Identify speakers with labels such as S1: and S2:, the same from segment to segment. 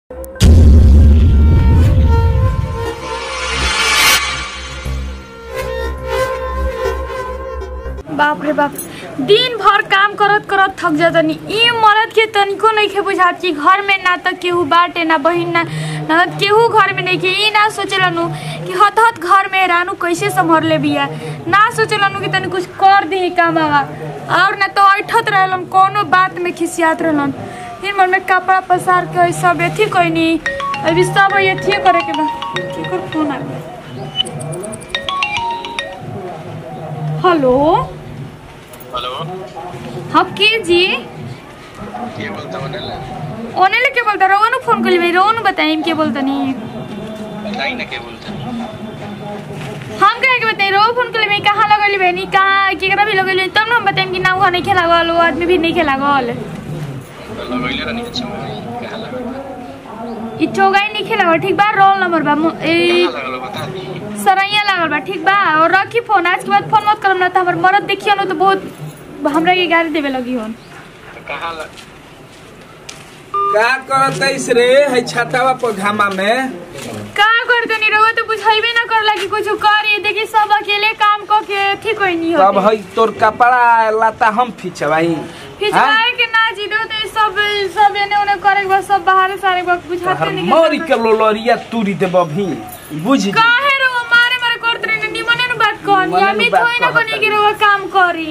S1: बाप रे बाप दिन भर काम करत करत थक जातनी ई मरद के तनिको नइखे बुझात कि घर में ना त केहू बाटे ना बहिन ना ननद केहू घर में नइखे ई ना सोचलनु कि हत हत घर में रानू कैसे संभर ले बिया ना सोचलनु कि तनी कुछ कर दी कामवा और ना तो ऐठत रहलन कोनो बात में खिसियात रहलन फिर मन में कपड़ा पसार के सब एथी कोइनी अभी सब एथी करे के बा केकर फोन आ गया हेलो
S2: हेलो
S1: हाँ के जी
S2: के बोलता बनेला
S1: ओने लेके बोलता रोहन फोन कर ली रोहन बताइम के बोलता नहीं
S2: बताई ना के बोलता
S1: हम कहे के बताई रोहन फोन कर ली कहाँ लगली बहनी कहाँ केकरा भी लगली तब ना हम बताइम कि ना वहाँ नहीं खेला गल वो आदमी भी नहीं खेला गल
S2: लगैले रहनी अच्छा मोबाइल कहाँ लगल
S1: ई चौगाई नहीं खेला गल ठीक बा रोल नंबर बा मो- ए
S2: कहाँ लगल बता दी
S1: सरैया लागल बा ठीक बा और रखी फोन आज के बाद फोन मत करम ना तो हमर मरद देखियो ना तो बहुत हमरा के गाली देवे लगी होन
S2: तो कहाँ लग
S3: का करतैस रे है छातावा पर घामा में
S1: का करते नहीं रहो तो बुझाइबे ना करला कि कुछ करी देखी सब अकेले काम क के ठीक होई नहीं
S3: तब
S1: होती
S3: है तोर कपड़ा लाता हम खिंचवाई
S1: फिचवाए के ना जी दो तो सब सब एने ओने करे के बाद सब बाहर सारे वक्त बुझाते नहीं
S3: मरी के लोलरिया तुरी देब अभी बुझ जी
S1: काहे रो मारे मारे करते रहे निमने न बात कहनी
S3: निमने
S1: अभी
S3: नु बात
S1: थोड़ी ना
S3: कहत
S1: कोनी के रो काम करी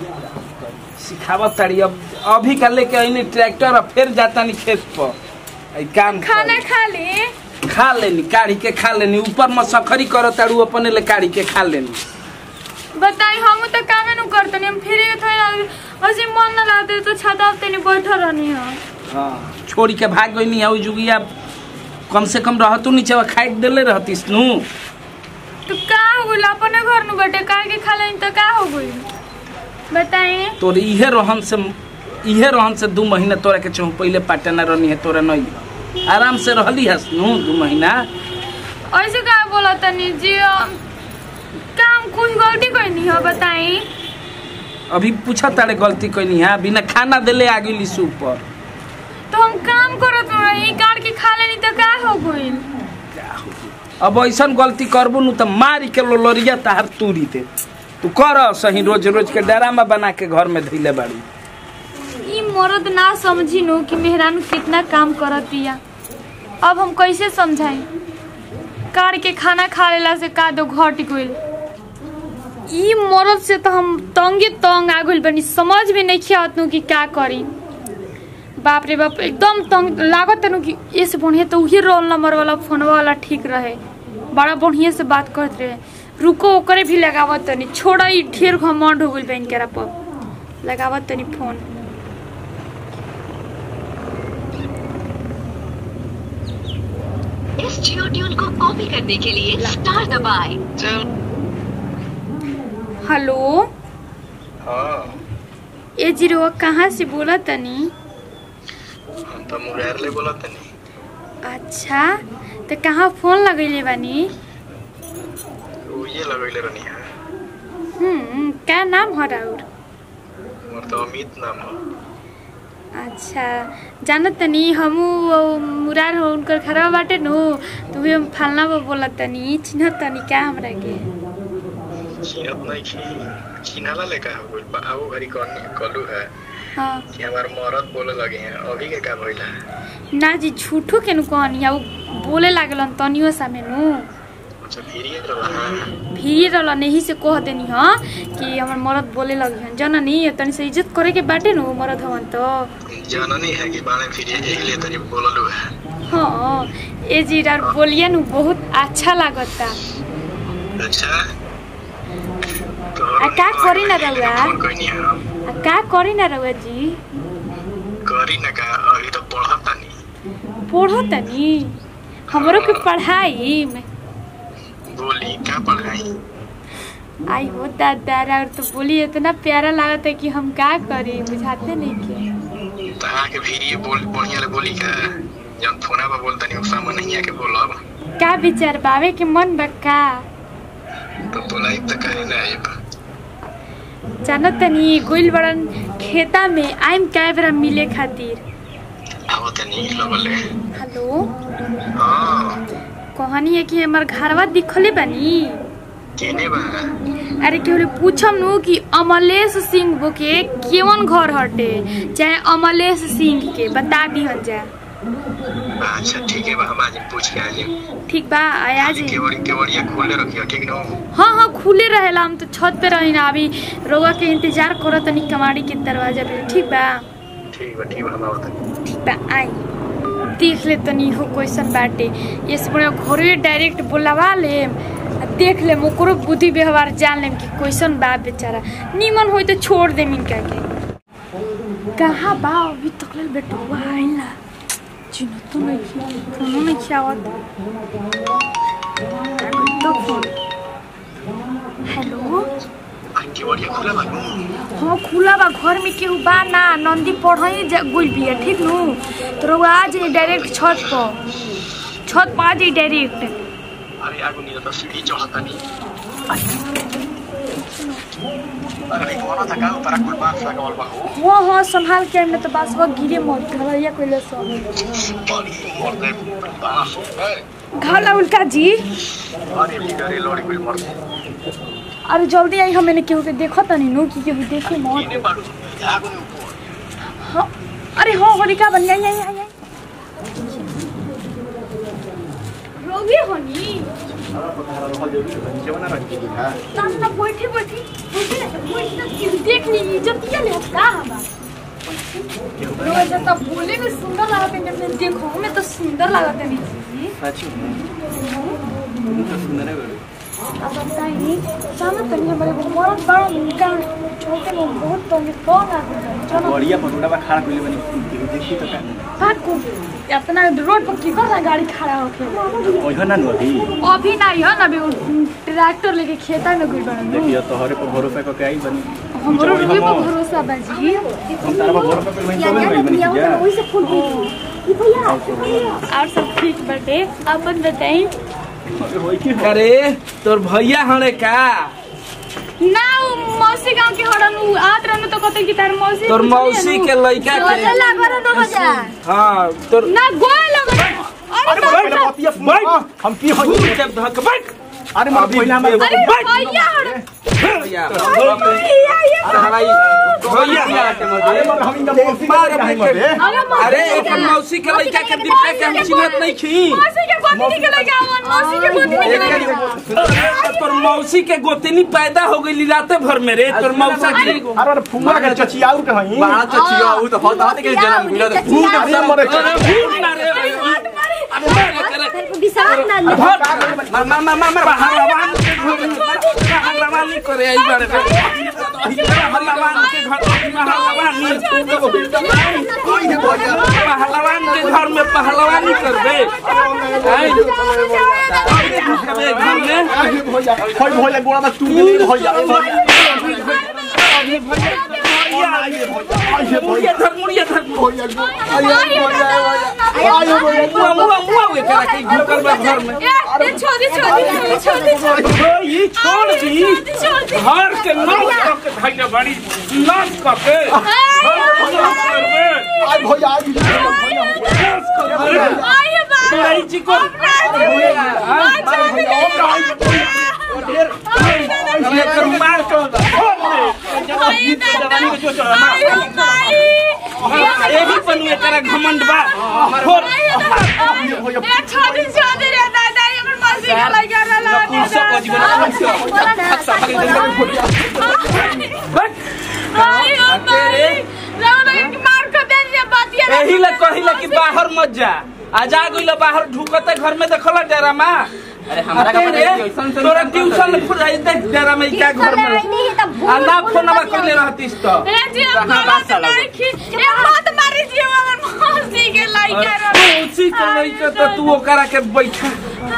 S3: सिखावत तारी अब अभी का लेके आईनी ट्रैक्टर और फिर जाता नहीं खेत पर आई काम
S1: खाना
S3: करी।
S1: खा ले
S3: खा लेनी काढ़ी के खा लेनी ऊपर में सखरी करो तारू अपने ले काढ़ी के खा लेनी
S1: बताई हम तो कामे नु करते नहीं हम फिर थोड़ी ना अजी मन ना लाते तो छाता पे नहीं बैठा रहनी है
S3: हाँ छोड़ी के भाग गई नहीं आऊ जुगिया कम से कम रहतू नीचे खाई देले रहतीस नू
S1: तो का हो गइल अपने घर नु बैठे का के खा लेनी तो का हो गइल बताई
S3: तोर इहे रहन से इहे रहन से दू महीना तोरा के चहु पहले पाटना रहनी है तोरा नहीं आराम से रहली हस नू दू महीना
S1: ऐसे का बोला तनी जी अ, काम कुछ गलती करनी है बताई
S3: अभी पूछा तारे गलती कैनी है बिना खाना देले आ गई सूप पर
S1: तो हम काम करत रही काट के खा लेनी तो का हो गइल
S3: अब ऐसा गलती करबू नु तो मारी के लोलरिया तार तूरी दे तू कर सही रोज रोज के डरामा बना के घर में धैले बाड़ी
S1: ई मर्द ना समझी नो कि मेहरानू कितना काम करत दिया अब हम कैसे समझाई काट के खाना खा लेला से का दो घट गइल ई मर्द से तो हम तंगे तंग आ गइल बनी समझ में नहीं आवत नु कि का करी बाप रे बाप एकदम तंग लागत नु कि इस बढ़िया तो उही रोल नंबर वाला फोनवा वाला ठीक रहे बड़ा बढ़िया से बात करत रहे रुको ओकरे भी लगावत तनी छोड़ा ई ढेर घमंड हो गइल बहन केरा पर लगावत तनी फोन
S4: इस जियो ट्यून को कॉपी करने के लिए स्टार दबाएं।
S2: चल
S1: हेलो
S2: हाँ
S1: ए जीरो कहाँ से बोला तनी
S2: हम तो मुरार ले बोला तनी
S1: अच्छा तो कहाँ फोन लगैले बानी
S2: वो ये लगैले रहनी है
S1: हम्म क्या नाम है राउर
S2: मोर तो अमित नाम है
S1: अच्छा जानत तनी हमू वो मुरार हो उनकर खराब बाटे नु तो भी हम फलना बा बोला तनी चिन्हत तनी क्या हमरा के
S2: चिन्हत नहीं की चिन्हाला लेका हो गइल बा आओ घरी कौन कलू है
S1: हाँ
S2: कि हमार मरद बोले लगे हैं अभी के का भइला
S1: ना जी झूठो के नु कहनी है वो बोले लागलन तनियो सामे नु
S2: अच्छा फिर ये रहा
S1: फिर रहला नहीं से कह देनी हाँ कि हमर मरद बोले लगी हन जननी तनी से इज्जत करे के बाटे नु मरद हवन तो
S2: जाननी है कि बाणे फिर ये यही ले तनी बोललू है
S1: हाँ ए जीरा बोलिए नु बहुत अच्छा लागता
S2: अच्छा तो
S1: आ, का करी ना रउआ?
S2: फोन कइनी है
S1: आ का करी ना रउआ जी
S2: करी ना का अभी तो पढ़त तानी
S1: पढ़ो तनी हमरो के पढ़ाई में
S2: बोली क्या पढ़ाई
S1: आई हो दादा और तो बोली इतना प्यारा लागत है कि हम का करी बुझाते नहीं के
S2: तहा के फिर ये बोल बढ़िया ले बोली का जब फोना पर बोलता नहीं उसा मन नहीं आके बोलब
S1: का विचार बावे के मन बा का
S2: तो बोला एक तो कहे ना आइब
S1: जानो तनी गोइल बड़न खेता में आइम कै बेरा मिले खातिर
S2: आओ तनी लगल है
S1: हेलो कहनी है कि हमर घरवा दिखले बानी
S2: केने बा
S1: अरे केहू पूछम नु कि अमलेश सिंह बो के केवन घर हटे चाहे अमलेश सिंह के बता दिहल जा
S2: अच्छा ठीक है बा हम आज पूछ के आजे
S1: ठीक बा आया जी
S2: केवड़ी केवड़िया खोले रखियो ठीक न
S1: हाँ हाँ खुले रहेला हम तो छत पे रही ना अभी रोगा के इंतजार करो तनी कमाड़ी के दरवाजा पे ठीक बा
S2: ठीक बा ठीक बा हम आवत
S1: ठीक बा आई देख ले तनी हो क्वेश्चन बाटे ये से बड़ा घरे डायरेक्ट बुलावा ले आ देख ले ओकरो बुद्धि व्यवहार जान लेम कि क्वेश्चन बा बेचारा निमन होई तो छोड़ दे इनका के कहाँ बा अभी तक ले बेटुआ आइला चिन्ह तो नहीं किया फोनो नहीं किया आवत तो फोन हेलो
S2: केवड़िया खुला बा नु
S1: हाँ खुला बा घर में केहू बा ना नंदी पढ़ई गुल बिया ठीक नु तो रउआ आ जाई डायरेक्ट छत पर छत पर आ जाई डायरेक्ट
S2: अरे आगो नहीं तो सीढ़ी चढ़ता नहीं अरे कोना था का ऊपर कुल बात लगावल बा हो
S1: हाँ हाँ संभाल के आइम ना तो बस वो गिरे मत घरैया कोइले सब
S2: बड़ी मरते बास है
S1: घर लागल का जी
S2: अरे बिगड़े लड़ी कुल मरते
S1: अरे जल्दी आई हमें केहू के देखो तनी नु कि केहू देखे मत
S2: केने बाड़ू आगो नहीं ऊपर
S1: हाँ अरे हाँ हो का बन आई आई आई आई रोगे होनी ना ना बैठे बैठे बैठे ना बैठे ना केहू देख ली इज्जतिया ले का हवा रोज जब बोले में सुंदर लागत है जब मैं देखो हमें तो सुंदर लागत है जी अब बताइए जानो तनी हमारे बहुत बड़ा उनका छोटे में बहुत तंग कौन आ चलो
S5: बढ़िया पटोटा बा खड़ा कइले बनी केहू देखी तो का
S1: भाग को अपना रोड पर की कर गाड़ी खड़ा होके
S5: ओइहो ना नु अभी
S1: अभी नहीं है ना अभी वो ट्रैक्टर लेके खेता में गुल बना
S5: देखियो तोहरे पर भरोसा क के आई बनी
S1: हमरो
S5: चौड़ी
S1: रुपये पर
S5: हम-
S1: भरोसा बाजी
S5: हम तारा पर भरोसा कर बनी चले गई बनी जा
S1: वही से फूल और सब ठीक बटे अपन बताई
S5: होई की हो
S3: अरे तोर भैया हणे का
S1: ना वो मौसी गांव के हड़न उ आत रहनु तो कहते कि तार मौसी
S3: तोर
S1: कुछ
S3: मौसी
S1: नहीं
S3: के
S1: है
S3: लइका
S1: नु।
S3: के
S1: चला घर दो हजार
S3: हाँ तोर
S1: ना गोल लगे अरे
S5: अरे
S1: बाप
S5: पहले
S1: रे।
S5: बतिया सुन हम की हो
S3: फूल के धक बैठ
S5: अरे मत
S3: अभी
S5: पहले हमारे
S3: अरे
S1: भैया हड़
S3: भैया
S1: भैया ये
S3: भैया
S5: अरे मत हम इनका मौसी
S3: मार
S5: के नहीं
S3: के-
S5: मते
S1: अरे मौसी
S3: अरे
S1: के
S3: एक
S1: लइका।
S3: मौसी के लइका के दिखा के हम चिन्हत नहीं खी
S1: मौसी के गोदी के लगे आवन मौसी के गोदी के लगे
S3: एक तोर मौसी के गोतनी पैदा हो गई राते भर में रे तोर मौसा की
S5: अरे अरे फुआ के चचियाऊ के हई
S6: बाहर तो छियो उ तो होता होता के जन्म मिलो तो
S5: फूल के सब मरे
S3: अरे भूत ना रे अरे मारे करे
S1: विश्वास ना ले
S3: मार मार मार मार मार पहलवान के घर में पहलवान नहीं करे आई बारे पे पहलवान के घर पहलवान पहलवान के घर में पहलवानी करबे आई घर में
S5: होई भोया गोड़ा में तू मिली भोया
S3: मुड़िया धर मुड़िया धर
S5: आयो भोया
S3: मुआ मुआ मुआ वे करा के घुकर बा घर में
S1: ए छोड़ी छोड़ी छोड़ी छोड़ी
S3: ये छोड़ दी
S1: छोड़ी
S3: घर के नाश करके धैले बड़ी नाश करके नाश करबे
S5: आई भोया आई
S3: नाश करबे
S1: आइए बात
S3: तोराई जी को लेकर मार कर एही पनुए करा घमंड बा छोड़ एही ले कहिला कि बाहर मत जा आ जा गइल बाहर ढुकते घर में देखला डेरा मा
S6: अरे हमरा का पता है ऐसा से
S3: तोरा ट्यूशन फुराई देख डेरा में क्या घर में आ ना फोनवा करले रहतीस तो उसी के लइका तो तू ओकरा के बैठा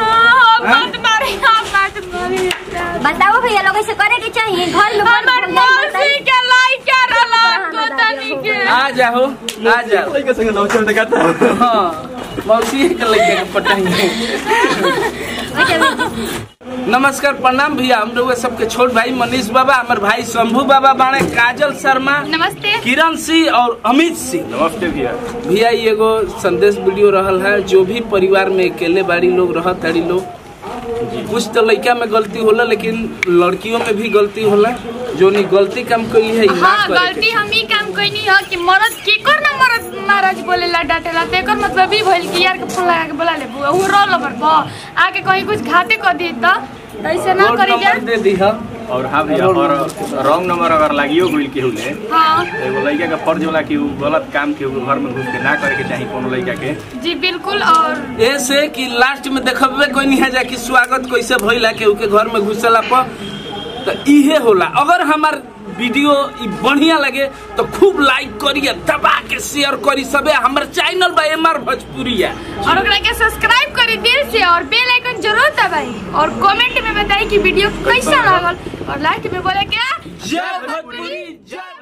S7: बताओ भैया लोग ऐसे करे के चाहिए घर में
S1: हमर मौसी के लाइका रला को तनी के
S3: आ जाओ आ जाओ
S5: के संग नौचल देखता
S3: हाँ मौसी के लइका के पटाएंगे नमस्कार प्रणाम भैया हम लोग सबके छोट भाई मनीष बाबा हमारे भाई शंभू बाबा बाणे काजल शर्मा
S1: नमस्ते
S3: किरण सिंह और अमित सिंह
S5: नमस्ते भैया
S3: भैया ये एगो संदेश वीडियो रहल है जो भी परिवार में अकेले बाड़ी लोग रहत ताड़ी लोग कुछ तो लड़का में गलती होला लेकिन लड़कियों में भी गलती होला जो नहीं गलती काम कई है ई ना
S1: हाँ
S3: करे के
S1: गलती हम ही काम कैनी है कि मरद केकर ना मरद महाराज बोलेला डांटेला तो एकर मतलब ई भइल कि यार के फोन लगा के बोला ले बुआ उ रोल ओवर प आके कहीं कुछ घाते कर दी तो तो ऐसे ना
S3: रोड
S1: करी जा
S3: नंबर दे दी है
S5: और हाँ भैया और रॉन्ग नंबर अगर लागियो गइल केहू ले
S1: हाँ
S5: एगो लड़का के फर्ज होला कि उ गलत काम के उ घर में घुस के ना करे के चाही कोनो लड़का के
S1: जी बिल्कुल और
S3: ऐसे कि लास्ट में देखबे कोई नहीं है जा कि स्वागत कैसे भइला केहू के घर में घुसला पर तो इहे होला अगर हमार वीडियो ई बढ़िया लगे तो खूब लाइक करिए दबा के शेयर करी सबे हमर चैनल बा एमआर भोजपुरिया
S1: और ओकरा के सब्सक्राइब करी दिल से और बेल आइकन जरूर दबाई और कमेंट में बताई कि वीडियो कैसा लागल और लास्ट में बोले क्या
S3: जय भोजपुरी जय